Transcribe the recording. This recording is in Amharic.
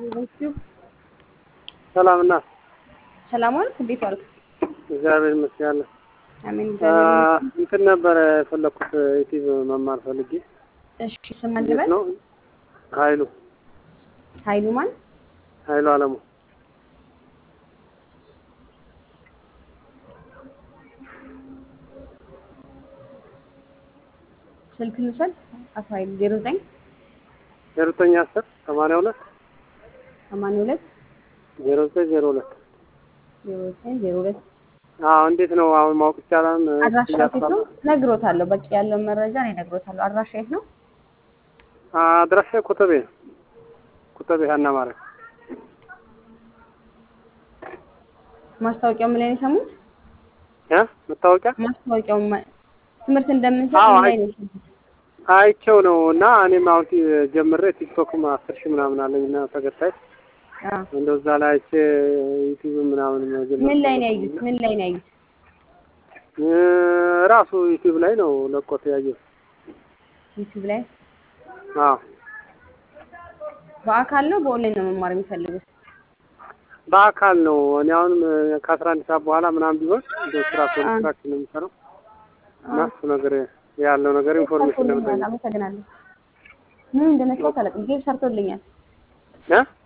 ዩቲዩብ ሰላም እና ሰላም ዋልክ? እንዴት ዋልክ? እግዚአብሔር ይመስገን። አሜን። እግዚአብሔር ይመስገን። እንትን ነበረ የፈለኩት ዩቲዩብ መማር ፈልጌ። እሺ ስም እንዴት አልበል ነው? ኃይሉ ኃይሉ ማን? ኃይሉ አለሙ ስልክ ልውሰድ። አቶ ኃይሉ ዜሮ ዘጠኝ ዜሮ ዘጠኝ አስር ሰማንያ ሁለት ሰማንያ ሁለት ዜሮ ዘጠኝ ዜሮ ሁለት ዜሮ ዘጠኝ ዜሮ ሁለት አዎ እንዴት ነው አሁን ማወቅ ይቻላል? አድራሻ የት ነው? ነግሮታለሁ። በቂ ያለውን መረጃ እኔ ነግሮታለሁ። አድራሻ የት ነው? አድራሻ ኮተቤ ነው። ኮተቤ ሀና ማርያም ማስታወቂያው ምን ላይ ነው የሰሙት? እ መታወቂያ ማስታወቂያው ማ- ትምህርት እንደምንሰጥ አዎ፣ ምን ላይ አይ- ነው የሰሙት? አይቼው ነው እና እኔም አሁን ቲ- ጀምሬ ቲክቶክም አስር ሺህ ምናምን አለኝ እና ተከታይ አዎ። እንደው እዛ ላይ አይቼ ዩቲዩብ ምናምን መጀመር ምን ላይ ነው ፈለኩኝ ያዩት? እና ምን ላይ ነው ያዩት? እ ራሱ ዩቲዩብ ላይ ነው ለቆት ያየው። ዩቲዩብ ላይ አዎ በአካል ነው በኦንላይን ነው መማር የሚፈልጉት? በአካል ነው። እኔ አሁን ከአስራ አንድ ሰዓት በኋላ ምናምን ቢሆን እንደው ስራ ኮንትራክት ነው የምሰራው እና እሱ ነገር ያለው ነገር ኢንፎርሜሽን ሰርቶልኛል። ለመጠየቅ አመሰግናለሁ። ምን እንደነካው አላውቅም። ጌብ ሰርቶልኛል። እ